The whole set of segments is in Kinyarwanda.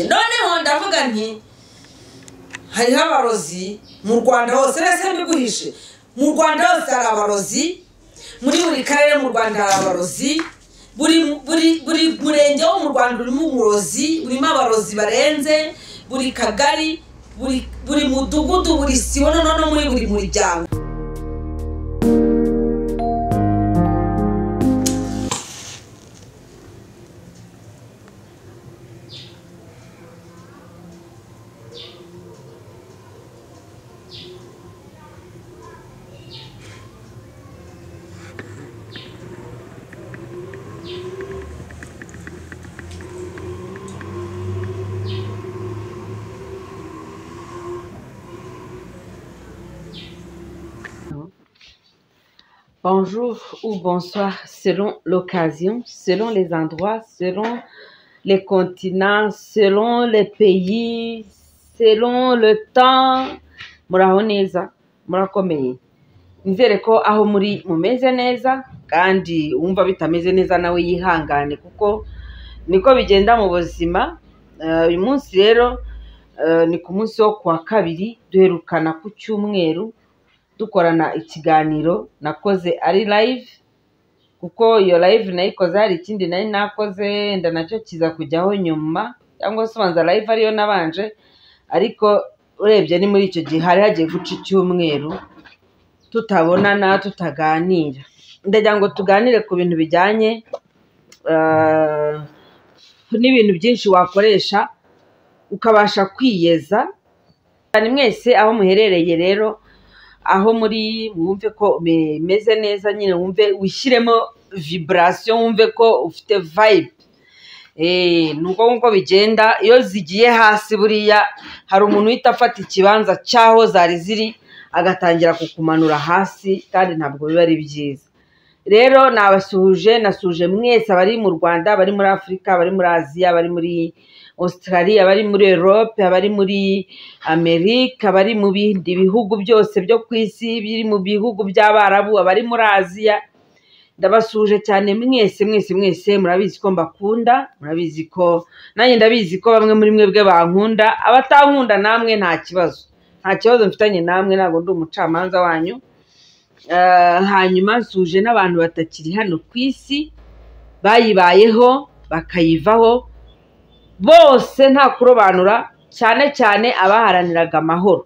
noneho ndavuga nti hariho abarozi mu rwanda hose mbese mbiguhishe mu rwanda hose hari abarozi muri buri karere mu rwanda hari abarozi buri buri buri murenge wo mu rwanda urimo umurozi urimo abarozi barenze buri kagari buri buri mudugudu buri sibo noneho no muri buri muryango Bonjour ou bonsoir selon l'occasion, selon les endroits, selon les continents, selon les pays, selon le temps. Muraho neza, murakomeye. Nizere ko aho muri mumeze neza kandi uwumva bitameze neza nawe yihangane kuko niko bigenda mu buzima. Eh, Uyu munsi rero eh, ni ku munsi wo kuwa kabiri duherukana ku cyumweru dukorana ikiganiro nakoze ari live kuko iyo live nayikoze hari ikindi nari nakoze enda nacyo kiza kujyaho nyuma cyangwa se ubanza live ariyo nabanje ariko urebye ni muri icyo gihe hari hagiye guca icyumweru tutabonana tutaganira ndagira ngo tuganire ku bintu bijyanye eh, n'ibintu byinshi wakoresha ukabasha kwiyeza cyane mwese aho muherereye rero aho muri wumve ko umeze neza nyine wumve wishyiremo vibarasiyo wumve ko ufite vayibe nuko nkuko bigenda iyo zigiye hasi buriya hari umuntu uhita afata ikibanza cy'aho zari ziri agatangira kukumanura hasi kandi ntabwo biba ari byiza rero nabasuhuje nasuhuje mwese abari mu rwanda abari muri afurika abari muri aziya abari muri australia abari muri europe abari muri amerika abari mu bindi bihugu byose byo ku isi biri mu bihugu by'abarabu abari muri aziya ndabasuhuje cyane mwese mwese mwese murabizi ko mbakunda murabizi ko nanjye ndabizi ko bamwe muri mwebwe bankunda abatankunda namwe nta kibazo nta kibazo mfitanye namwe ntabwo ndi umucamanza wanyu Eh, hanyuma nsuje n'abantu batakiri hano ku isi bayibayeho bakayivaho bose nta kurobanura cyane cyane abaharaniraga amahoro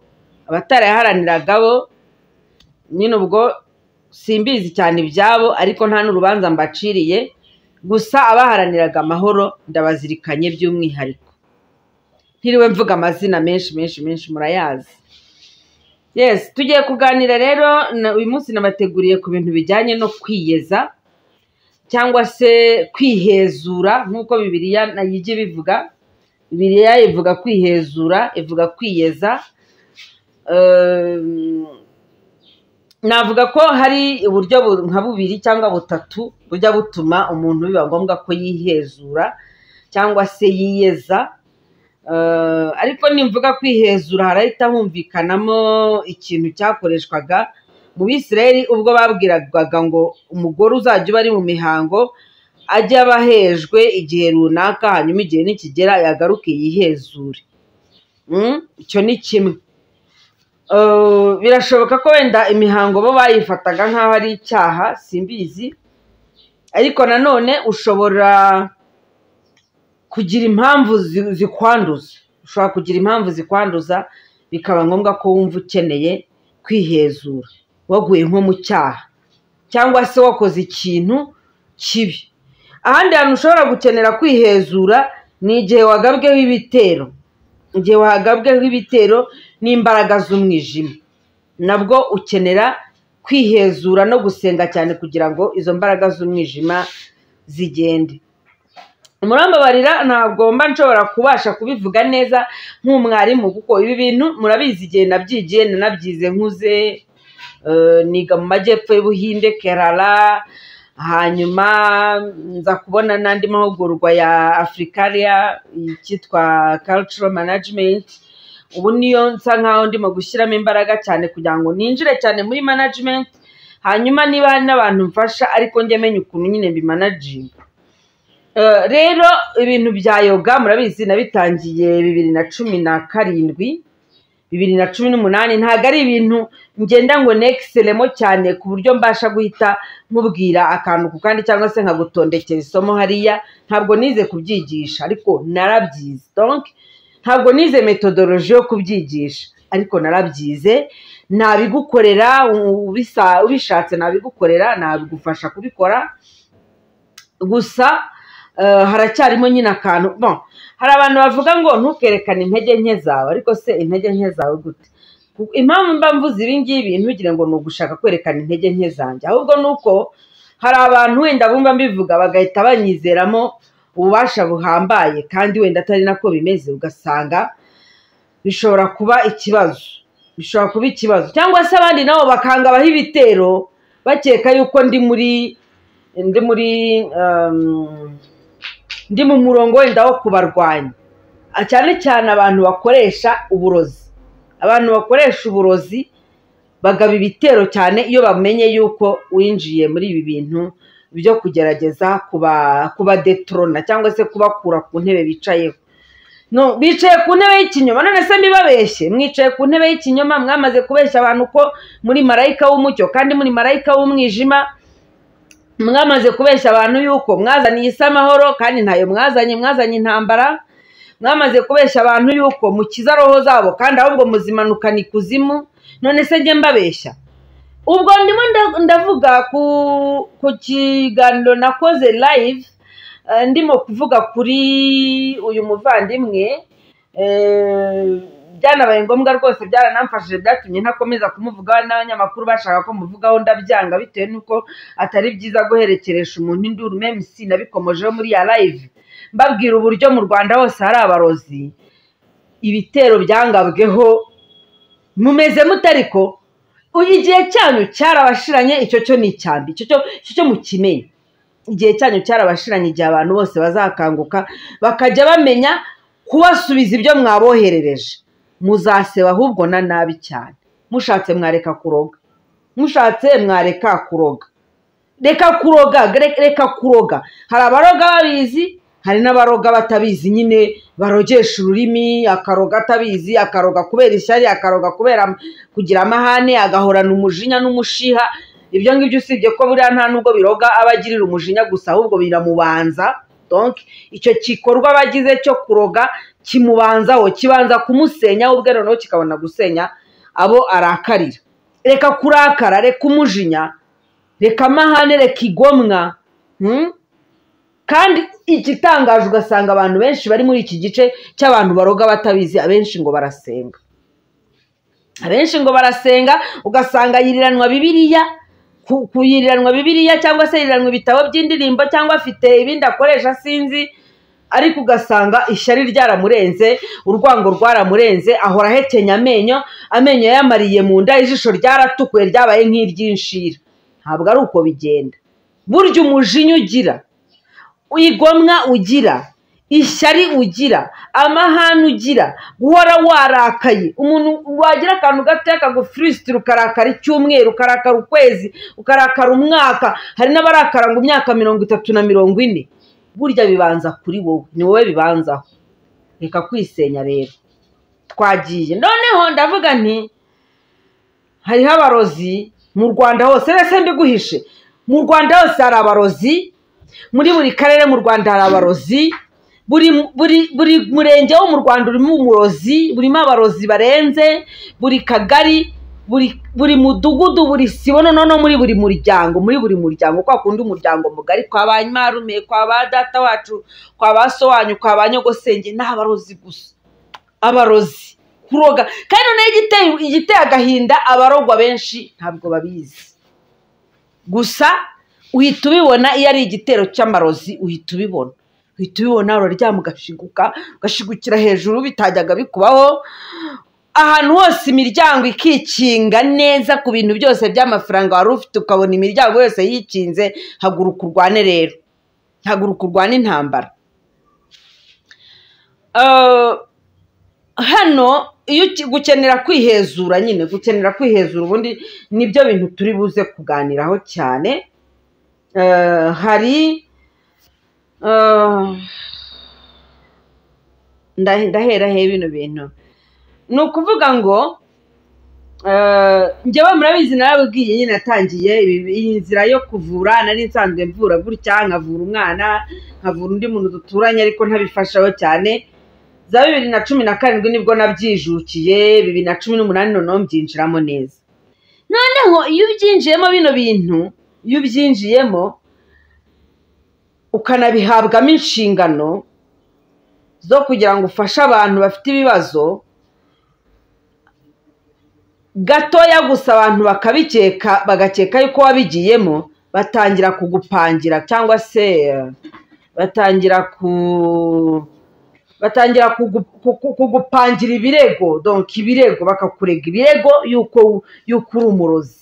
abatarayaharaniraga bo nyine ubwo simbizi cyane ibyabo ariko nta n'urubanza mbaciriye gusa abaharaniraga amahoro ndabazirikanye by'umwihariko ntiriwe mvuga amazina menshi menshi menshi murayazi yes tugiye kuganira rero na- uyu munsi nabateguriye ku bintu bijyanye no kwiyeza cyangwa se kwihezura nk'uko bibiliya nayijya ibivuga bibiliya ivuga kwihezura ivuga kwiyeza Ehm, navuga ko hari uburyo bu- nka bubiri cyangwa butatu bujya butuma umuntu biba ngombwa ko yihezura cyangwa se yiyeza Eh, ariko nimvuga kwihezura harahita humvikanamo ikintu cyakoreshwaga mu bisirayeli ubwo babwiragaga ngo umugore uzajya uba ari mu mihango ajye aba ahejwe igihe runaka hanyuma igihe nikigera yagaruke yihezure Mm, icyo ni kimwe Eh, birashoboka ko wenda imihango bo bayifataga nk'aho ari icyaha simbizi ariko nanone ushobora kugira impamvu zi- zikwanduza ushobora kugira impamvu zikwanduza bikaba ngombwa ko wumva ukeneye kwihezura waguye nko mu cyaha cyangwa se wakoze ikintu kibi ahandi hantu ushobora gukenera kwihezura ni igihe wagabweho ibitero igihe wagabweho ibitero n'imbaraga z'umwijima nabwo ukenera kwihezura no gusenga cyane kugira ngo izo mbaraga z'umwijima zigende murambabarira ntabwo mba nshobora kubasha kubivuga neza nk'umwarimu kuko ibi bintu murabizi igihe nabyigiye nanabyize nkuze eh, niga mu majyepfo y'ubuhinde kerala hanyuma nza kubona n'andi mahugurwa ya afurikaria icyitwa cultural management ubu niyo nsa nkaho ndimo gushyiramo imbaraga cyane kugira ngo ninjire cyane muri management hanyuma niba hari n'abantu mfasha ariko njye menya ukuntu nyine mbi Eh, rero ibintu bya yoga murabizi nabitangiye bibiri na cumi na karindwi bibiri na cumi n'umunani ntabwo ari ibintu ngenda ngo nekiseremo cyane ku buryo mbasha guhita nkubwira akantu ku kandi cyangwa se nkagutondekera isomo hariya ntabwo nize kubyigisha ariko narabyize donc ntabwo nize metodoloji yo kubyigisha ariko narabyize nabigukorera ubisa- ubishatse nabigukorera nabigufasha kubikora gusa eh, haracyarimo nyine akantu bon hari abantu bavuga ngo ntukerekane intege nke zawe ariko se intege nke zawe gute Ku- impamvu mba mvuze ibi ngibi ntugire ngo ni ugushaka kwerekana intege nke zanjye ahubwo ni uko hari abantu wenda bumva mbivuga bagahita banyizeramo ububasha buhambaye kandi wenda atari nako bimeze ugasanga bishobora kuba ikibazo bishobora kuba ikibazo cyangwa se abandi nabo bakangabaho ibitero bakeka yuko ndi muri ndi muri um, ndi mu murongo wenda wo kubarwanya Ah, cyane cyane abantu bakoresha uburozi abantu bakoresha uburozi bagaba ibitero cyane iyo bamenye yuko winjiye muri ibi bintu byo kugerageza kuba kubadetrona cyangwa se kubakura ku ntebe bicayeho no bicaye ku ntebe y'ikinyoma none se mbibabeshye mwicaye ku ntebe y'ikinyoma mwamaze kubeshya abantu ko muri marayika w'umucyo kandi muri marayika w'umwijima mwamaze kubeshya abantu yuko mwazaniye isi amahoro kandi ntayo mwazanye mwazanye intambara mwamaze kubeshya abantu yuko mukiza roho zabo kandi ahubwo muzimanukana ikuzimu none se njye mbabeshya ubwo ndimo nda- ndavuga ku ku kiganiro nakoze live eh, ndimo kuvuga kuri uyu muvandimwe eh, byanabaye ngombwa rwose byaranamfashije byatumye ntakomeza kumuvugaho n'abanyamakuru bashaka ko muvugaho ndabyanga bitewe n'uko atari byiza guherekeresha umuntu induru memusi nabikomojeho muri ya live mbabwira uburyo mu rwanda hose hari abarozi ibitero byangabweho mumeze mute ariko Uyu igihe cyanyu cyarabashiranye icyo cyo ni icyambi icyo cyo icyo cyo mukimenye igihe cyanyu cyarabashiranye igihe abantu bose bazakanguka bakajya bamenya kubasubiza ibyo mwaboherereje muzaseba ahubwo na nabi cyane mushatse mwareka kuroga mushatse mwareka kuroga reka kuroga gre- reka kuroga hari abaroga babizi hari n'abaroga batabizi nyine barogesha ururimi akaroga atabizi akaroga kubera ishyari akaroga kubera kugira amahane agahorana umujinya n'umushiha ibyo ngibyo usibye ko buriya nta n'ubwo biroga aba agirira umujinya gusa ahubwo biramubanza donc icyo gikorwa aba agize cyo kuroga kimubanzaho kibanza kumusenya ubwe noneho kikabona gusenya abo arakarira reka kurakara reka umujinya reka amahane reka igomwa hmm? kandi igitangaje ugasanga abantu benshi bari muri iki gice cy'abantu baroga batabizi abenshi ngo barasenga abenshi ngo barasenga ugasanga yiriranwa bibiriya ku- kuyiriranwa bibiriya cyangwa se yiriranwa ibitabo by'indirimbo cyangwa afite ibindi akoresha sinzi ariko ugasanga ishyari ryaramurenze urwango rwaramurenze ahora ahekenya amenyo amenyo yamariye mu nda ijisho ryaratukuye ryabaye nk'iry'inshira ntabwo ari uko bigenda burya umujinya ugira igomwa ugira ishyari ugira amahane ugira guhora warakaye umuntu wagira akantu gatoya kagufurisitira ukarakara icyumweru ukarakara ukwezi ukarakara umwaka hari n'abarakara ngo imyaka mirongo itatu na mirongo ine burya bibanza kuri wowe ni wowe bibanzaho reka kwisenya rero twagiye noneho ndavuga nti hariho abarozi mu rwanda hose rese mbiguhishe mu rwanda hose hari abarozi muri buri karere mu rwanda hari abarozi buri buri buri murenge wo mu rwanda urimo umurozi burimo abarozi barenze buri kagari buri buri mudugudu buri sibo noneho no muri buri muryango muri buri muryango kwa kundi umuryango mugari kwa ba marume kwa ba data wacu kwa ba so wanyu kwa ba nyogosenge ni abarozi gusa abarozi kuroga kandi noneho igiteye igiteye agahinda abarogwa benshi ntabwo babizi gusa uhita ubibona iyo ari igitero cy'amarozi uhita ubibona uhita ubibona uraryama ugashiguka ugashigukira hejuru bitajyaga bikubaho ahantu hose imiryango ikikinga neza ku bintu byose by'amafaranga wari ufite ukabona imiryango yose yikinze haguruka urwane rero haguruka urwane intambara Eh, hano iyo uki- gukenera kwihezura nyine gukenera kwihezura ubundi nibyo bintu turi buze kuganiraho cyane Eh, hari eh, Ah, nda- ndaheraho bino bintu ni ukuvuga ngo eh, njyewe murabizi narabibwiye nyine natangiye ibi- iyi nzira yo kuvura nari nsanzwe mvura gutya nkavura umwana nkavura undi muntu duturanye ariko ntabifashaho cyane za bibiri na cumi na karindwi nibwo nabyijukiye bibiri na cumi n'umunani noneho mbyinjiramo neza noneho iyo ubyinjiyemo bino bintu iyo ubyinjiyemo ukanabihabwamo inshingano zo kugira ngo ufashe abantu bafite ibibazo gatoya gusa abantu bakabikeka bagakeka yuko wabigiyemo batangira kugupangira cyangwa se eh, batangira ku batangira kugu- kugu- kugupangira ibirego donc ibirego bakakurega ibirego yuko yuko uri umurozi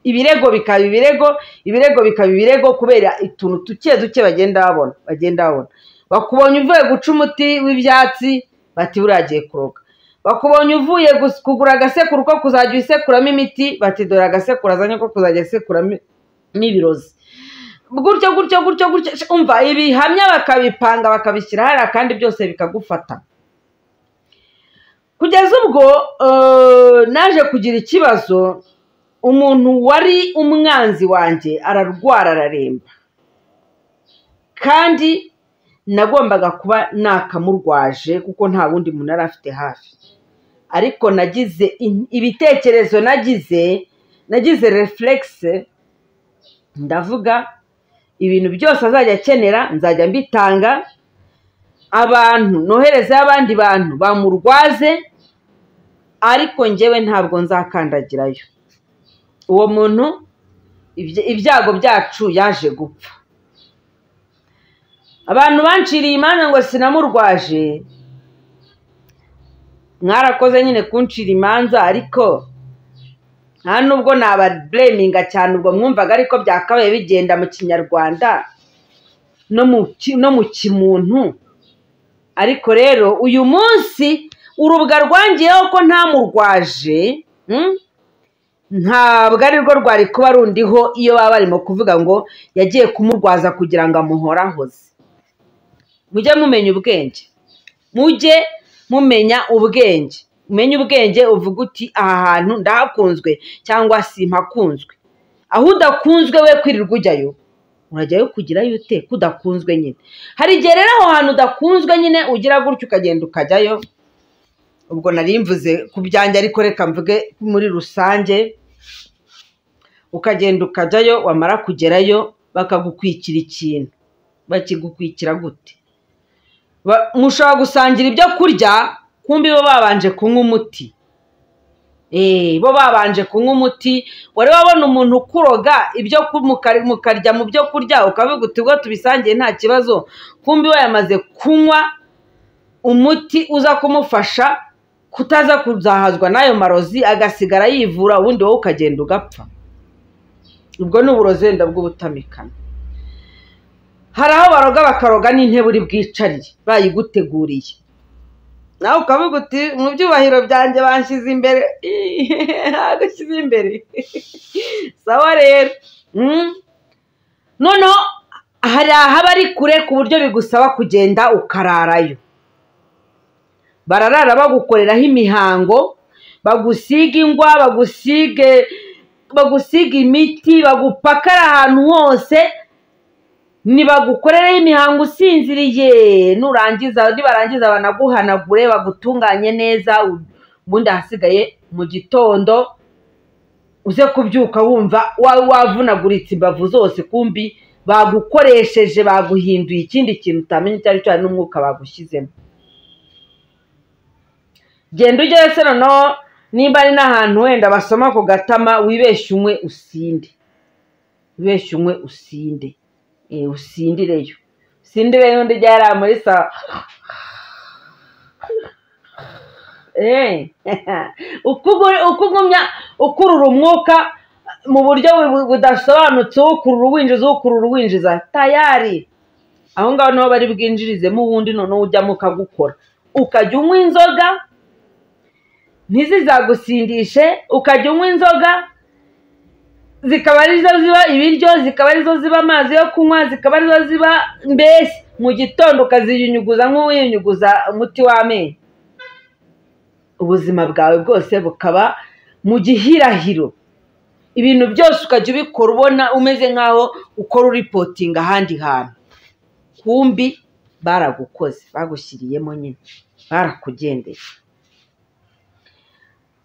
ibirego bikaba ibirego ibirego bikaba ibirego kubera utuntu duke duke bagenda babona bagenda babona bakubonye uvuye guca umuti w'ibyatsi bati buriya agiye kuroga bakubonye uvuye gus- kugura agasekuru ko kuzajya usekuramo imiti bati dore agasekuru azanye ko kuzajya asekuramo n'ibirozi gutyo gutyo gutyo gutyo umva ibihamya bakabipanga bakabishyira hariya kandi byose bikagufata kugeza ubwo eh, naje kugira ikibazo umuntu wari umwanzi wanjye ararwara araremba kandi nagombaga kuba nakamurwaje kuko nta wundi muntu yari afite hafi ariko nagize in- ibitekerezo nagize nagize refuregisi ndavuga ibintu byose azajya akenera nzajya mbitanga abantu noherezeho abandi bantu bamurwaze ariko njyewe ntabwo nzakandagirayo uwo muntu ibya- ibyago byacu yaje gupfa abantu banciriye imanza ngo sinamurwaje mwarakoze nyine kuncira imanza ariko nta nubwo nababureminga cyane ubwo mwumvaga ariko byakabaye bigenda mu kinyarwanda no mu ki- no mu kimuntu ariko rero uyu munsi urubwa rwangiyeho ko ntamurwaje mm? ntabwo ari rwo rwari kuba rundiho iyo baba barimo kuvuga ngo yagiye kumurwaza kugira ngo amuhorahoze mujye mumenya ubwenge mujye mumenya ubwenge umenye ubwenge uvuga uti aha hantu ndahakunzwe cyangwa simpakunzwe aho udakunzwe we kwirirwa ujyayo urajyayo kugirayo ute ko udakunzwe nyine hari igihe rero aho hantu udakunzwe nyine ugira gutya ukagenda ukajyayo ubwo nari mvuze ku byanjye ariko reka mvuge muri rusange ukagenda ukajyayo wamara kugerayo bakagukwikira ikintu bakigukwikira gute Ba- mushobora gusangira ibyo kurya kumbi bo babanje kunywa umuti Eh, bo babanje kunywa umuti wari wabona umuntu ukuroga ibyo ku- muka- mukarya mu byo kurya ukavuga uti ubwo tubisangiye nta kibazo kumbi we yamaze kunywa umuti uza kumufasha kutaza kuzahazwa n'ayo marozi agasigara yivura ubundi wowe ukagenda ugapfa ubwo ni uburozi wenda bw'ubutamikano hari aho baroga bakaroga n'intebe uri bwicariye bayiguteguriye nawe ukavuga uti mu byubahiro byanjye banshyize imbere ntabwo ushyize imbere sawa rero Mm. noneho hari ahaba ari kure ku buryo bigusaba kugenda ukararayo bararara bagukoreraho imihango bagusiga ingwa bagusige bagusiga imiti bagupakara ahantu hose nibagukoreraho imihango usinziriye nurangiza nibarangiza banaguhanagure bagutunganye neza ubundi ahasigaye mu gitondo uze kubyuka wumva wa- wavunaguritse imbavu zose kumbi bagukoresheje baguhinduye ikindi kintu utamenya icyo ari cyo hari n'umwuka bagushyizemo genda ujyayo se noneho nimba ari n'ahantu wenda basoma ku gatama wibeshye umwe usinde wibeshye umwe usinde Eh, usindireyo usindireyo undi ujya yari muri sawa Eh, uko ugu- uko ugumya ukurura umwuka mu buryo bu- budasobanutse uwukurura uwinjiza uwukurura uwinjiza tayari aho ngaho niho bari bwinjirizemo uwundi noneho ujyamo ukagukora ukajya unywa inzoga ntizizagusindishe ukajya unywa inzoga zikaba arizo ziba ibiryo zikaba arizo ziba amazi yo kunywa zikaba arizo ziba mbese mu gitondo ukaziyunyuguza nk'uwiyunyuguza umuti w'amenyo ubuzima bwawe bwose bukaba mu gihirahiro ibintu byose ukajya ubikora ubona umeze nk'aho ukora uripotinga ahandi hantu kumbi baragukoze bagushyiriyemo nyine barakugendeye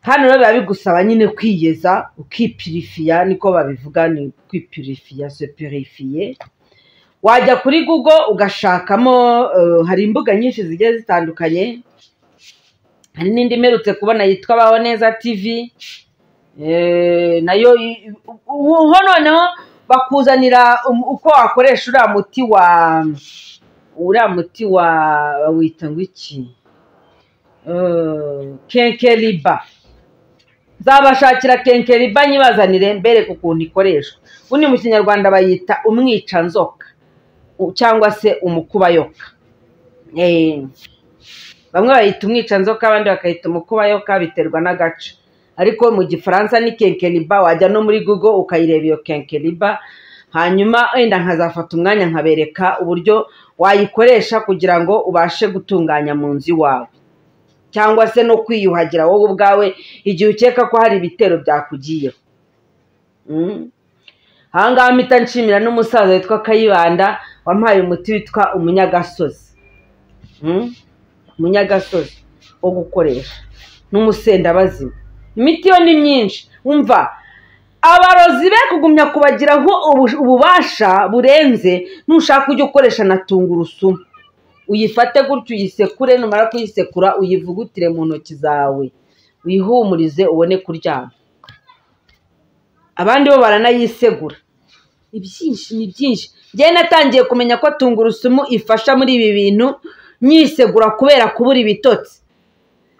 hano rero biba bigusaba nyine kwiyeza ukipirifiya niko babivuga ni kwipirifiya sepirifiye wajya kuri google ugashakamo hari imbuga nyinshi zigiye zitandukanye hari n'indi imerutse kubona yitwa baho neza tivi nayo ubu noneho bakuzanira uko wakoresha uriya muti wa uriya muti wa wita ngo iki kenkeriba zabashakira kenkeriba nyibazanire mbereke ukuntu ikoreshwa ubundi mu kinyarwanda bayita umwicanzoka cyangwa se umukubayoka bamwe bayita umwicanzoka abandi bakayita umukubayoka biterwa n'agace ariko mu gifaransa ni kenkeriba wajya no muri google ukayireba iyo kenkeriba hanyuma wenda nkazafata umwanya nkabereka uburyo wayikoresha kugira ngo ubashe gutunganya mu nzu iwawe cyangwa se no kwiyuhagira wowe ubwawe igihe ukeka ko hari ibitero byakugiyeho aha ngaha mpita nshimira n'umusaza witwa kayibanda wampaye umuti witwa umunyagasozi umunyagasozi wo gukoresha n'umusendabazima imiti yo ni myinshi wumva abarozi be kugumya kubagiraho ububasha burenze nushaka ujya ukoresha na tungurusumu uyifate gutyo uyisekure numara kuyisekura uyivugutire mu ntoki zawe wihumurize ubone kuryama abandi bo baranayisegura ibyinshi ni byinshi njyewe natangiye kumenya ko tungurusumu ifasha muri ibi bintu nyisegura kubera kubura ibitotsi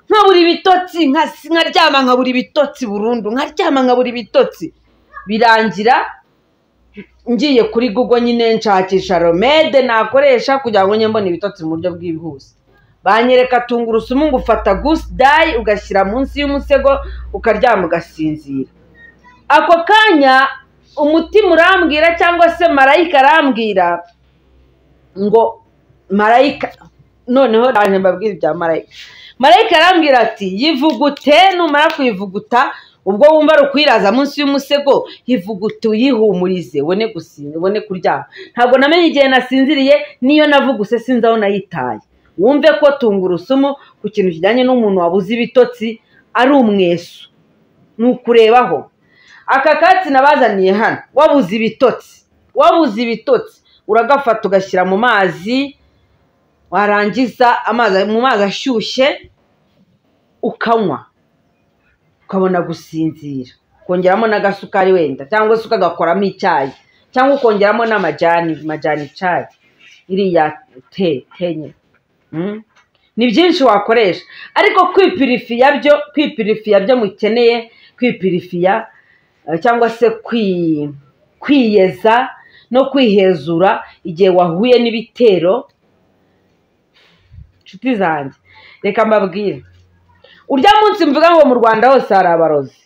nkabura ibitotsi nkaryama nkabura ibitotsi burundu nkaryama nkabura ibitotsi birangira ngiye kuri google nyine nshakisha romede nakoresha kugira ngo njye mbona ibitotsi mu buryo bwihuse banyereka tungurusumu ngo ufata gusi dayi ugashyira munsi y'umusego ukaryama ugasinzira ako kanya umutima urambwira cyangwa se marayika arambwira ngo marayika noneho ntabwo mbabwira ibya marayika marayika arambwira ati yivugute numara kuyivuguta ubwo wumva rukwiraza munsi y'umusego hivugute uyihumurize ubone kuryama ntabwo namenye igihe nasinziriye niyo navuguse sinzi aho nayitaye wumve ko tungurusumu ku kintu kijyanye n'umuntu wabuze ibitotsi ari umweso ni ukurebaho aka katsi nabazaniye hano wabuze ibitotsi wabuze ibitotsi uragafata ugashyira mu mazi warangiza mu mazi ashyushye ukanywa ukabona gusinzira ukongeramo n'agasukari wenda cyangwa se ukagakoramo icyayi cyangwa ukongeramo n'amajyani majyani icyayi iriya te te nye ni byinshi wakoresha ariko kwipirifiya byo kwipirifiya byo mukeneye kwipirifiya cyangwa se kwiyeza no kwihezura igihe wahuye n'ibitero inshuti zanjye reka mbabwire urya munsi mvuga ngo mu rwanda hose hari abarozi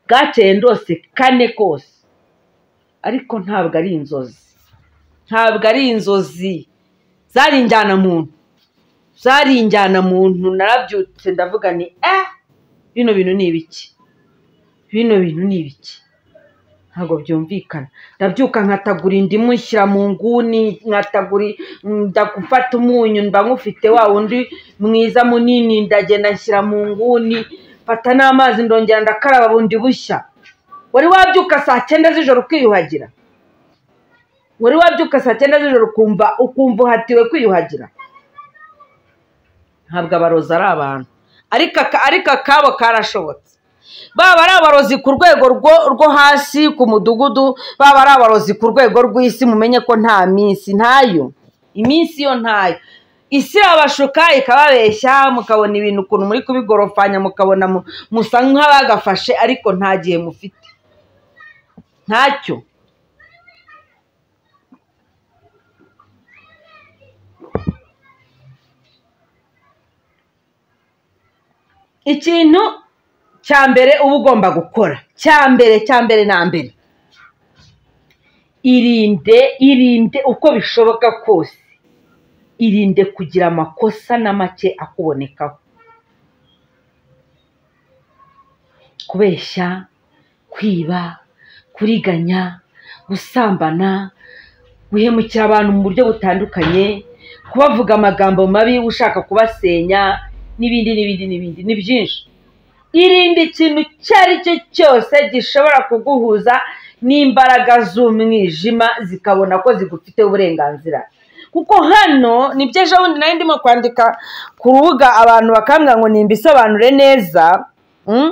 bwakeye ndose kane kose ariko ntabwo ari inzozi ntabwo ari inzozi zari injyana muntu zari injyana muntu narabyutse ndavuga ni eh bino bintu ni ibiki bino bintu ni ibiki ntabwo byumvikana ndabyuka nkatagura indimu nshyira mu nguni nkatagura ndagufata umunyu mba nkufite wa wundi mwiza munini ndagenda nshyira mu nguni mfata n'amazi ndongera ndakaraba bundi bushya wari wabyuka saa cyenda z'ijoro ukiyuhagira wari wabyuka saa cyenda z'ijoro ukumva ukumva uhatiwe kwiyuhagira ntabwo abarozi ari abantu ariko akabo karashobotse baba ari abarozi ku rwego rwo hasi ku mudugudu baba ari abarozi ku rwego rw'isi mumenye ko nta minsi ntayo iminsi yo ntayo isi irabashuka ikababeshya mukabona ibintu ukuntu muri kubigorofanya mukabona musa nk'abagafashe ariko nta gihe mufite ntacyo ikintu cya mbere uba ugomba gukora cya mbere cya mbere na mbere irinde irinde uko bishoboka kose irinde kugira amakosa na make akubonekaho kubeshya kwiba kuriganya gusambana guhemukira abantu mu buryo butandukanye kubavuga amagambo mabi ushaka kubasenya n'ibindi n'ibindi n'ibindi ni byinshi irinde ikintu icyo ari cyo cyose gishobora kuguhuza n'imbaraga z'umwijima zikabona ko zigufiteho uburenganzira kuko hano nibyo ejo bundi nari ndimo kwandika ku rubuga abantu bakambwira ngo nimbisobanure neza mm?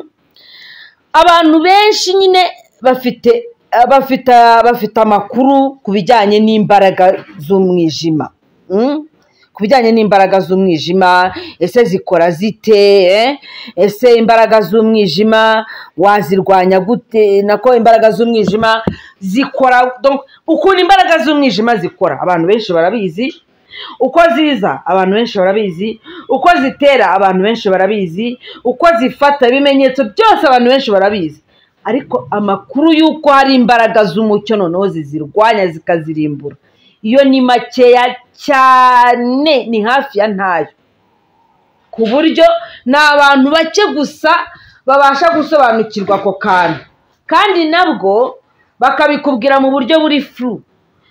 abantu benshi nyine bafite bafite bafite amakuru ku bijyanye n'imbaraga z'umwijima Mm? ku bijyanye n'imbaraga z'umwijima ese zikora zite eh? ese imbaraga z'umwijima wazirwanya gute nako imbaraga z'umwijima zikora donc ukuntu imbaraga z'umwijima zikora abantu benshi barabizi uko ziza abantu benshi barabizi uko zitera abantu benshi barabizi uko zifata ibimenyetso byose abantu benshi barabizi ariko amakuru y'uko hari imbaraga z'umucyo noneho zizirwanya zikazirimbura iyo ni makeya cyane ni hafi ya ntayo ku buryo ni abantu bake gusa babasha gusobanukirwa ako kantu kandi nabwo bakabikubwira mu buryo buri furu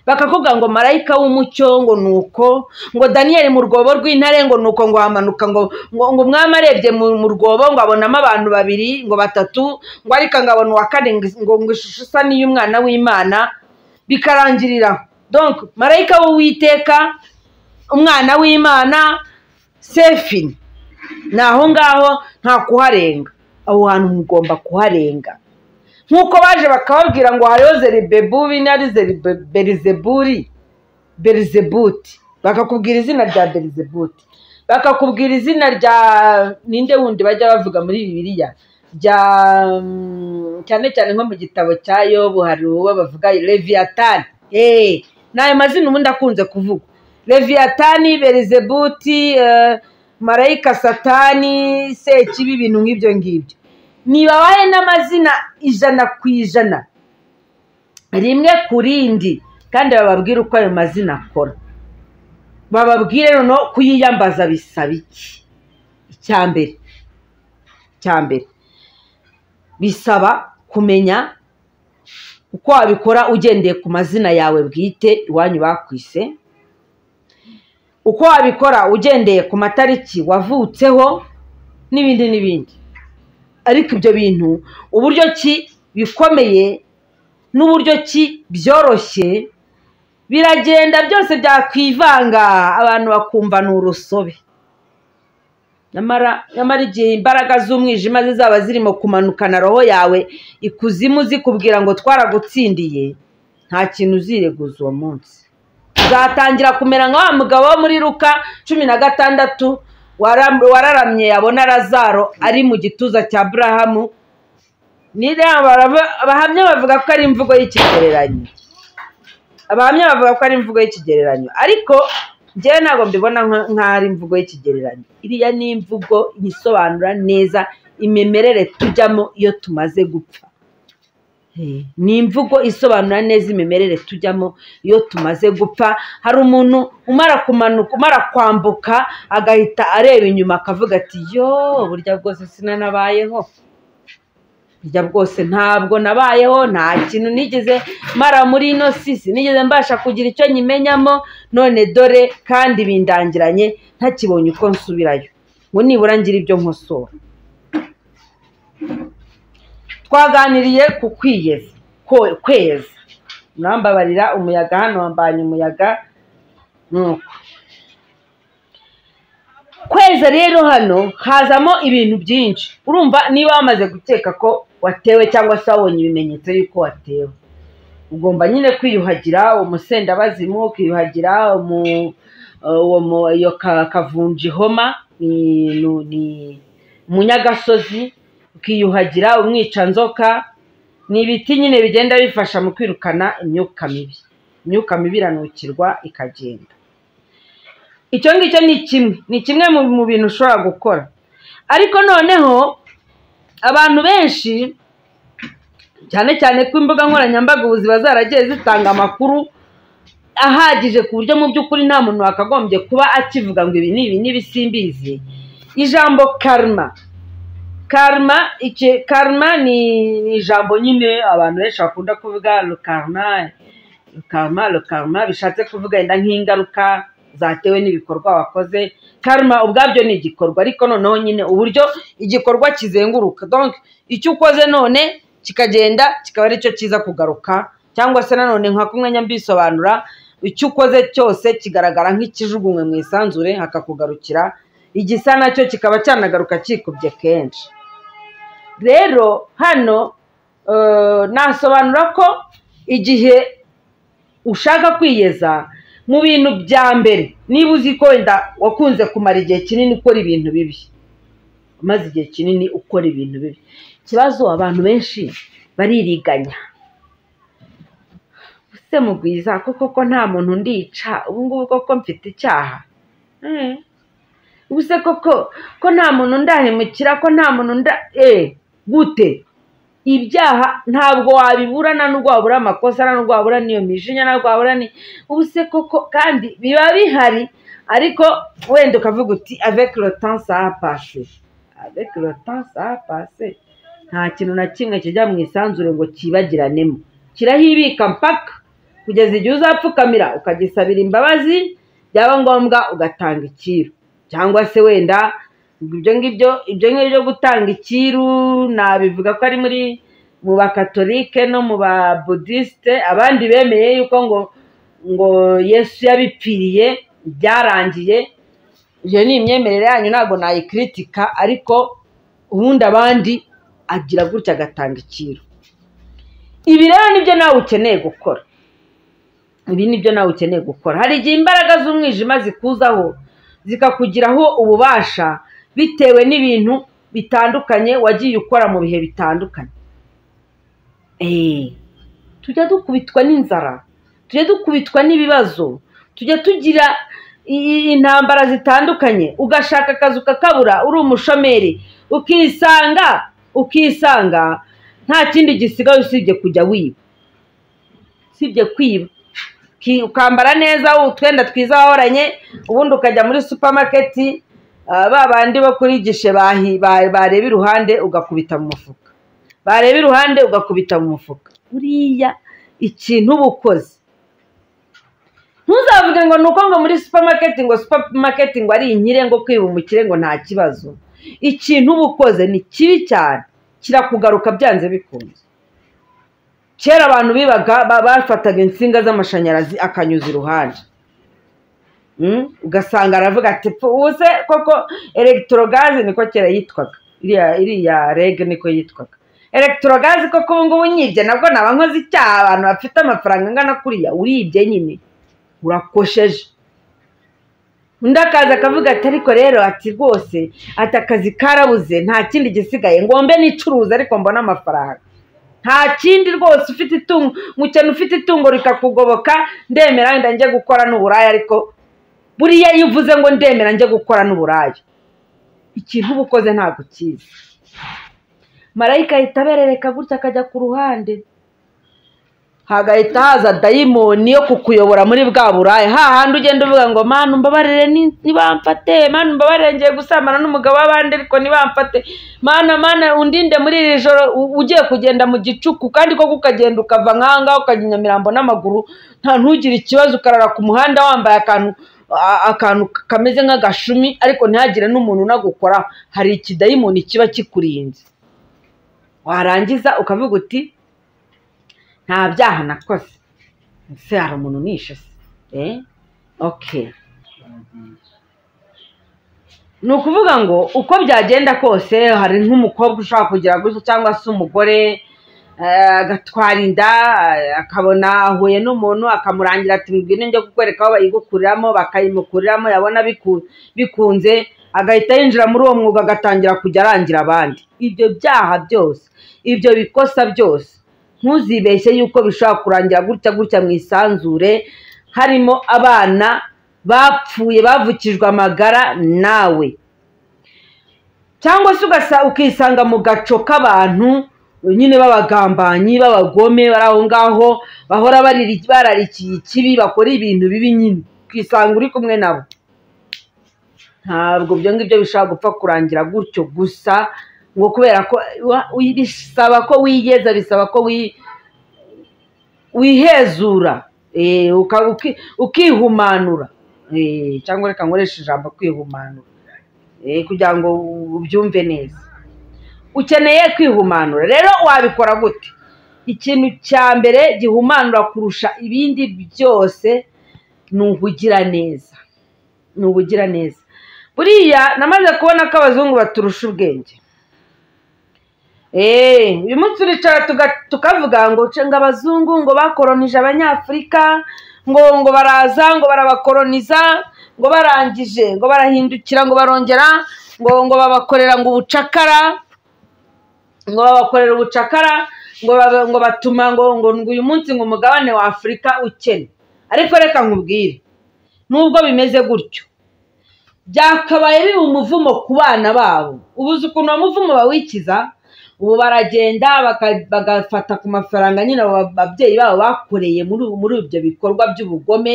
bakakubwira ngo marayika w'umucyo ngo ni uko ngo daniyeli mu rwobo rw'intare ngo ni uko ngo hamanuka ngo ngo umwami arebye mu rwobo ngo abonamo abantu babiri ngo batatu ngo ariko ngo abona uwa kane ngo ishusho isa n'iy'umwana w'imana bikarangiriraho donc marayika w'uwiteka umwana w'imana sefini ni aho ngaho nta kuharenga aho hantu mugomba kuharenga nk'uko baje bakababwira ngo hariho zeribebubi n'ari berizeburi berizebuti bakakubwira izina rya berizebuti bakakubwira izina rya ninde wundi bajya bavuga muri bibiliya rya cyane cyane nko mu gitabo cya yobu hari uwo bavuga leviyatani eee ni ayo mazina ubundi akunze kuvuga leviyatani berizebuti marayika satani sekibi ibintu nk'ibyo ngibyo ntibabahe n'amazina ijana ku ijana rimwe ku rindi kandi bababwire uko ayo mazina akora bababwire noneho kuyiyambaza bisaba iki icya mbere icya mbere bisaba kumenya uko wabikora ugendeye ku mazina yawe bwite iwanyu bakwise uko wabikora ugendeye ku matariki wavutseho n'ibindi n'ibindi ariko ibyo bintu uburyo ki bikomeye n'uburyo ki byoroshye biragenda byose byakwivanga abantu bakumva ni urusobe nyamara igihe imbaraga z'umwijima zizaba zirimo kumanukana roho yawe ikuzimu zikubwira ngo twaragutsindiye nta kintu uzireguza uwo munsi uzatangira kumera nka wa mugabo wo muri ruka cumi na gatandatu wararamye yabona razaro ari mu gituza cya burahamu abahamya bavuga ko ari imvugo y'ikigereranyo abahamya bavuga ko ari imvugo y'ikigereranyo ariko njyewe ntabwo mbibona nk'aho ari imvugo y'ikigereranyo iriya ni imvugo yisobanura neza imimerere tujyamo iyo tumaze gupfa ni imvugo isobanura neza imimerere tujyamo iyo tumaze gupfa hari umuntu umara kumanuka umara kwambuka agahita areba inyuma akavuga ati yo burya bwose sinanabayeho burya bwose ntabwo nabayeho nta kintu nigeze mara muri ino sisi nigeze mbasha kugira icyo nyimenyamo none dore kandi bindangiranye ntakibonye uko nsubirayo ngo nibura ngira ibyo nkosora twaganiriye ku kwiyeza kweza nambabarira umuyaga hano wambanye umuyaga nuko kweza rero hano hazamo ibintu byinshi urumva niba wamaze gukeka ko watewe cyangwa se wabonye ibimenyetso y'uko watewe ugomba nyine kwiyuhagira umusendabazimu ukiyuhagira iyo kavunjihoma ni umunyagasozi ukiyuhagira umwicanzoka ni ibiti nyine bigenda bifasha mu kwirukana imyuka mibi imyuka mibi iranukirwa ikagenda icyo ngicyo ni kimwe ni kimwe mu bintu ushobora gukora ariko noneho abantu benshi cyane cyane ko imbuga nkoranyambaga ubu ziba zaragiye zitanga amakuru ahagije ku buryo mu by'ukuri nta muntu wakagombye kuba akivuga ngo ibi ni ibi n'ibi simbizi ijambo karma karma iki karma ni ni ijambo nyine abantu benshi bakunda kuvuga rukarma rukarma rukarma bishatse kuvuga wenda nk'ingaruka zatewe n'ibikorwa wakoze karma ubwabyo ni igikorwa ariko noneho nyine uburyo igikorwa kizenguruka donc icyo ukoze none kikagenda kikaba aricyo kiza kugaruka cyangwa se nanone nka kumwanya mbisobanura icyo ukoze cyose kigaragara nk'ikijugunywe mu isanzure hakakugarukira igisa nacyo kikaba cyanagaruka kikubye kenshi rero hano eh, nasobanura ko igihe ushaka kwiyeza mu bintu bya mbere niba uzi ko wenda wakunze kumara igihe kinini ukora ibintu bibi umaze igihe kinini ukora ibintu bibi ikibazo abantu benshi baririganya ese mugwiza koko ko nta muntu ndica ubu ngubu koko mfite icyaha Eh. ubuse koko ko nta muntu ndahemukira ko nta muntu nda eh gute ibyaha ntabwo wabibura nta n'ubwo wabura amakosa nta n'ubwo wabura n'iyo mijinya nta n'ubwo wabura ni ubuse koko kandi biba bihari ariko wenda ukavuga uti avec le temps ça a passé avec le temps ça a passé nta kintu na kimwe kijya mu isanzure ngo cyibagiranemo kirahibika mpaka kugeza igihe uzapfukamira ukagisabira imbabazi byaba ngombwa ugatanga icyiru cyangwa se wenda ibyo ngibyo ibyo ngibyo byo gutanga icyiru nabivuga ko ari muri mu bakatolike no mu babudisite abandi bemeye yuko ngo ngo yesu yabipfiriye byarangiye iyo ni imyemerere yanyu ntabwo nayikritika ariko ubundi abandi agira gutya agatanga icyiru ibi rero nibyo nawe ukeneye gukora ibi nibyo nawe ukeneye gukora hari igihe imbaraga z'umwijima zikuzaho zikakugiraho ububasha bitewe n'ibintu bitandukanye wagiye ukora mu bihe bitandukanye Eh, tujya dukubitwa n'inzara tujya dukubitwa n'ibibazo tujya tugira i- i- intambara zitandukanye ugashaka akazi ukakabura uri umushomeri ukisanga ukisanga nta kindi gisigaye usibye kujya wiba usibye kwiba Ki- ukambara neza utwenda twiza wahoranye ubundi ukajya muri supamaketi ah, ba bandi bo kuri gishe bahi- ba- bareba iruhande ugakubita mu mufuka bareba iruhande ugakubita mu mufuka buriya ikintu uba ukoze ntuzavuge ngo ni uko ngo muri supamaketi ngo supamaketi ngo ari inkire ngo kwiba umukire ngo nta kibazo ikintu uba ukoze ni kibi cyane kirakugaruka byanze bikunze kera abantu bibaga ba- bafataga insinga z'amashanyarazi akanyuza iruhande Mm? ugasanga aravuga ati "Pfu, ubu se koko elegitorogaze niko kera yitwaga iriya iriya rege niko yitwaga elegitorogaze koko ubu ngubu nyibye nabwo naba nkoze icyaha abantu bafite amafaranga angana kuriya uribye nyine urakosheje undi akaza akavuga ati ariko rero ati rwose ati akazi karabuze nta kindi gisigaye ngombe nicuruza ariko mbona amafaranga nta kindi rwose ufite itungo nk'ukeneye ufite itungo rikakugoboka ndemera wenda njye gukora n'uburaya ariko buriya iyo uvuze ngo ndemera njye gukora n'uburaya ikintu uba ukoze ntabwo ukizi marayika ahita aberereka gutya akajya ku ruhande hagahita haza dayimoni yo kukuyobora muri bwa buraya hahandi ugenda uvuga ngo manu mbabarire ni- nibamfate manu mbabarire ngiye gusambana n'umugabo w'abandi ariko nibamfate mana mana undinde muri iri joro u- ugiye kugenda mu gicuku kandi koko ukagenda ukava nk'ahangaha ukajya i nyamirambo n'amaguru nta ntugire ikibazo ukarara ku muhanda wambaye akantu a- akantu kameze nk'agashumi ariko ntihagire n'umuntu unagukoraho hari ikidayimoni kiba kikurinze warangiza ukavuga uti nta byaha nakoze ese hari umuntu unishe se eh okay ni ukuvuga ngo uko byagenda kose hari nk'umukobwa ushobora kugira gutya cyangwa se umugore eh, agatwara inda eh, akabona ahuye n'umuntu akamurangira ati mbwino njye kukwereka aho bayigukuriramo bakayimukuriramo yabona biku- bikunze agahita yinjira muri uwo mwuga agatangira kujya arangira abandi ibyo byaha byose ibyo bikosa byose ntuzibeshye yuko bishobora kurangira gutya gutya mu isanzure harimo abana bapfuye bavukijwe amagara nawe cyangwa se ugasa ukisanga mu gaco k'abantu nyine b'abagambanyi b'abagome bari aho ngaho bahora bariri- bararikiye ikibi bakora ibintu bibi nyine ukisanga uri kumwe nabo ntabwo ibyo ngibyo bishobora gupfa kurangira gutyo gusa ngo kubera ko wa- wi- bisaba ko wigeza bisaba ko wi- wihezura eh, uka- uki- ukihumanura Eh, cyangwa reka nkoreshe ijambo kwihumanura Eh, kugira ngo ubyumve neza ukeneye kwihumanura rero wabikora gute ikintu cya mbere gihumanura kurusha ibindi byose ni ubugiraneza ni ubugiraneza buriya namaze kubona ko abazungu baturusha ubwenge Eh, uyu munsi turicara tuga- tukavuga ngo cenga abazungu ngo bakoronije abanyafurika ngo ngo baraza ngo barabakoroniza ngo barangije ngo barahindukira ngo barongera ngo ngo babakorera ngo ubucakara ngo babakorera ubucakara ngo baba- ngo batuma ngo ngo ngo uyu munsi ngo umugabane wa afurika ukene ariko reka nkubwire nubwo bimeze gutyo byakabaye biba umuvumo ku bana babo ubuze ukuntu uwo muvumo bawikiza ubu baragenda baka- bagafata ku mafaranga nyine abo babyeyi babo bakoreye muri ubu- muri ibyo bikorwa by'ubugome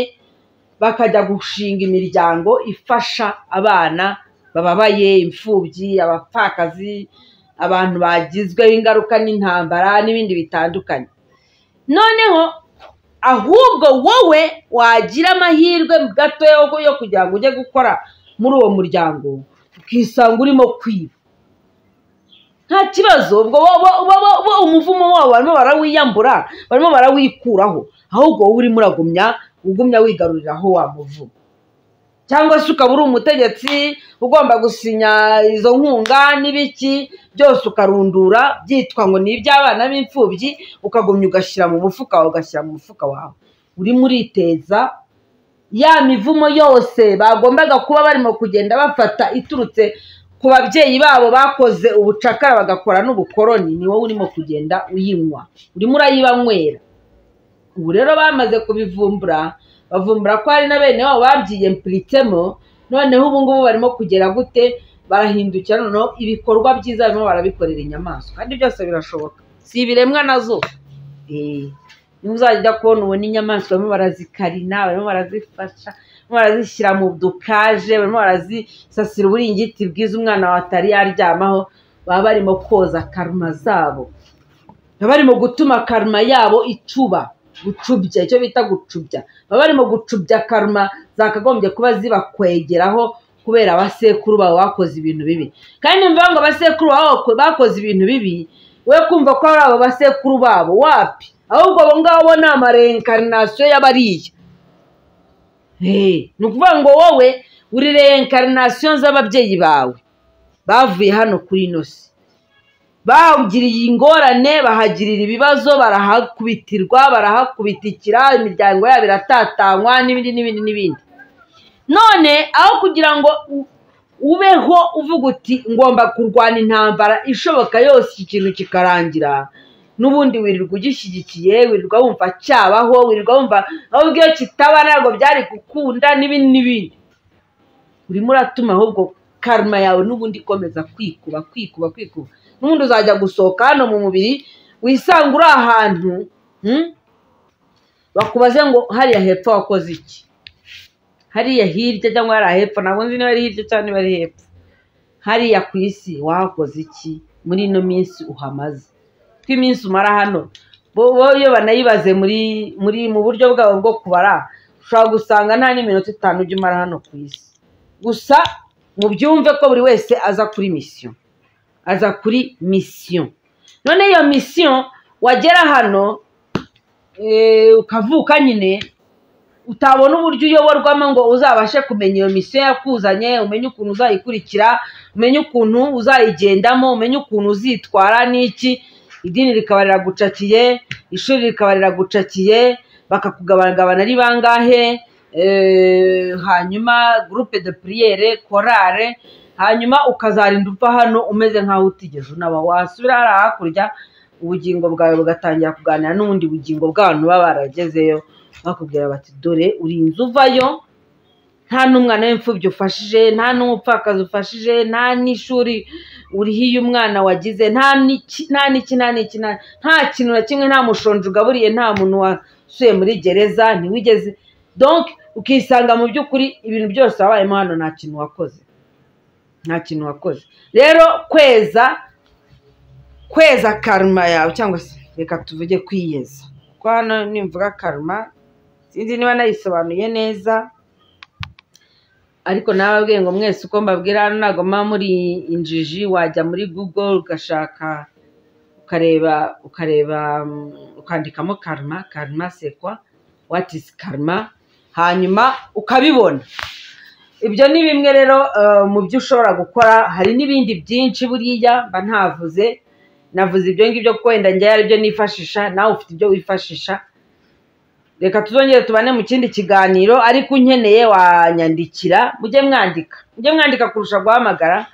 bakajya gushinga imiryango ifasha abana bababaye imfubyi abapfakazi abantu bagizweho ingaruka n'intambara n'ibindi bitandukanye noneho ahubwo wowe wagira amahirwe gato yo- yo kugira ngo ujye gukora muri uwo muryango ukisanga urimo kwiba nta kibazo ubwo bo- bo- bo- bo- bo umuvumo wabo barimo barawiyambura barimo barawikuraho ahubwo wowe urimo uragumya ugumya wigaruriraho wa muvumo cyangwa se ukaba uri umutegetsi ugomba gusinya izo nkunga n'ibiki byose ukarundura byitwa ngo ni iby'abana b'imfubyi ukagumya ugashyira mu mufuka wawe ugashyira mu mufuka wawe urimo uriteza ya mivumo yose bagombaga kuba barimo kugenda bafata iturutse ku babyeyi babo bakoze ubucakara bagakora n'ubukoroni ni wowe urimo kugenda uyinywa urimo urayibanywera ubu rero bamaze kubivumbura bavumbura ko hari na bene wabo babyiyempuritsemo noneho ubu ngubu barimo kugera gute barahindukira noneho ibikorwa byiza barimo barabikorera inyamaswa kandi byose birashoboka si ibiremwa nazo Eh, nimuzajya kubona ubona inyamaswa barimo barazikarina barimo barazifasha barimo barazishyira mu dukaje barimo barazisasira uburingiti bwiza umwana wawe atari yaryamaho baba barimo koza karuma zabo baba barimo gutuma karuma yabo icuba gucubya icyo bita gucubya baba barimo gucubya karuma zakagombye kuba zibakwegeraho kubera abasekuru babo bakoze ibintu bibi kandi mvuga ngo abasekuru babo bako- bakoze ibintu bibi we kumva ko ari abo basekuru babo wapi ahubwo abo ngabo ni amarenkarinasiyo y'abariya Hey, ni ukuvuga ngo wowe uri renkarinasiyo z'ababyeyi bawe bavuye hano kuri ino si bawugiriye ingorane bahagirira ibibazo barahakubitirwa barahakubitikira imiryango yabo iratatanywa n'ibindi n'ibindi n'ibindi none aho kugira ngo u- ubeho uvuga uti ngomba kurwana intambara ishoboka yose iki kintu kikarangira n'ubundi wirirwa ugishyigikiye wirirwa wumva cyabaho wirirwa wumva ahubwo iyo kitaba ntabwo byari gukunda n'ibindi n'ibindi urimo uratuma ahubwo karma yawe n'ubundi ikomeza kwikuba kwikuba kwikuba n'ubundi uzajya gusohoka hano mu mubiri wisanga uri ahantu hmm? bakubaze ngo hariya hepfo wakoze iki hariya hirya cyangwa hariya hepfo ntabwo nzi niba ari hirya cyangwa niba ari hepfo hariya ku isi wakoze iki muri ino minsi uhamaze kuko iminsi umara hano bo bo iyo banayibaze muri muri mu buryo bwabo bwo kubara ushobora gusanga nta n'iminota itanu ujya umara hano ku isi gusa mubyumve ko buri wese aza kuri misiyo aza kuri misiyo none iyo misiyo wagera hano eh, ukavuka nyine utabona uburyo uyoborwamo ngo uzabashe kumenya iyo misiyo yakuzanye umenye ukuntu uzayikurikira umenye ukuntu uzayigendamo umenye ukuntu uzitwara n'iki idini rikaba riragucakiye ishuri rikaba riragucakiye bakakugabagabana ari bangahe eh, hanyuma gurupe de puriyere korare hanyuma ukazarinda uva hano umeze nk'aho utigeze unaba wasubira hariya hakurya ubugingo bwawe bugatangira kuganira n'ubundi bugingo bw'abantu baba baragezeyo bakubwira bati dore urinze uvayo nta n'umwana w'imfubyi ufashije nta n'umupfakazi ufashije nta n'ishuri uriho iyo umwana wagize nta n'iki nta n'iki nta n'iki nta nta kintu na kimwe nta mushonji ugaburiye nta muntu wasuye muri gereza ntiwigeze donc ukisanga mu by'ukuri ibintu byose wabayemo hano nta kintu wakoze nta kintu wakoze rero kweza kweza karuma yawe cyangwa se reka tuvuge kwiyeza kuko hano nimvuga karuma sinzi niba nayisobanuye neza ariko nawe ababwiye ngo mwese uko mbabwira hano ntabwo muba muri injiji wajya muri google ugashaka ukareba ukareba mm, ukandikamo karma karma sekwa what is karma hanyuma ukabibona ibyo ni bimwe rero eh, mu byo ushobora gukora hari n'ibindi byinshi buriya mba ntavuze navuze ibyo ngibyo kuko wenda njya aribyo nifashisha nawe ufite ibyo wifashisha reka tuzongere tubane mu kindi kiganiro ariko unkeneye wanyandikira mujye mwandika mujye mwandika kurusha guhamagara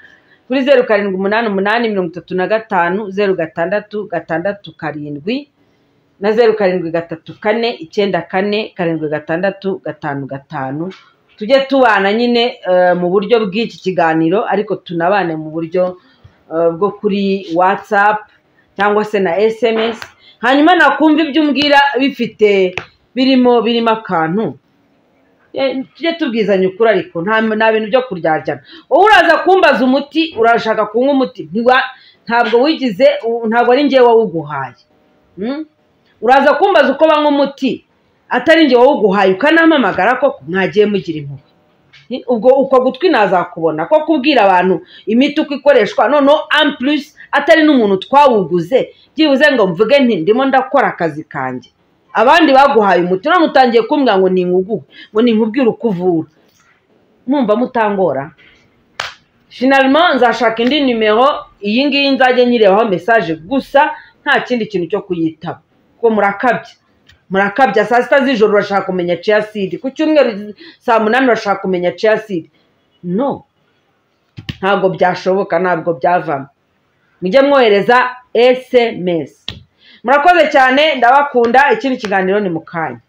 kuri zeru karindwi umunani umunani mirongo itatu na gatanu zeru gatandatu gatandatu karindwi na zeru karindwi gatatu kane icyenda kane karindwi gatandatu gatanu gatanu tujye tubana nyine eh, mu buryo bw'iki kiganiro ariko tunabane mu buryo eh, bwo kuri watsapu cyangwa se na sms hanyuma nakumva ibyo umbwira bifite birimo birimo akantu Eh, tujye tubwizanya ukuri ariko nta nta bintu byo kuryaryana wowe uraza kumbaza umuti urashaka kunywa umuti ntiwa- ntabwo wigize u- ntabwo ari njyewe wawuguhaye Mm? uraza kumbaza uko banywa umuti atari njyewe wawuguhaye ukanampamagara ko mwagiye mugira impuhwe Ni- ubwo uko gutwi nazakubona ko kubwira abantu imiti uko ikoreshwa noneho ampulisi atari n'umuntu twawuguze byibuze ngo mvuge nti ndimo ndakora akazi kanjye abandi baguhaye umuti none utangiye kumbwira ngo ninkuguhe ngo ninkubwire uko uvura mwumva mutangora finalima nzashaka indi nimero iyi ngiyi nzajya nyirebaho mesaje gusa nta kindi kintu cyo kuyitaba kuko murakabya murakabya saa sita z'ijoro urashaka kumenya ceyaside ku cyumweru saa munani urashaka kumenya ceyaside no ntabwo byashoboka ntabwo byavamo mujye mwohereza esemesi murakoze cyane ndabakunda ikindi kiganiro ni mu kanya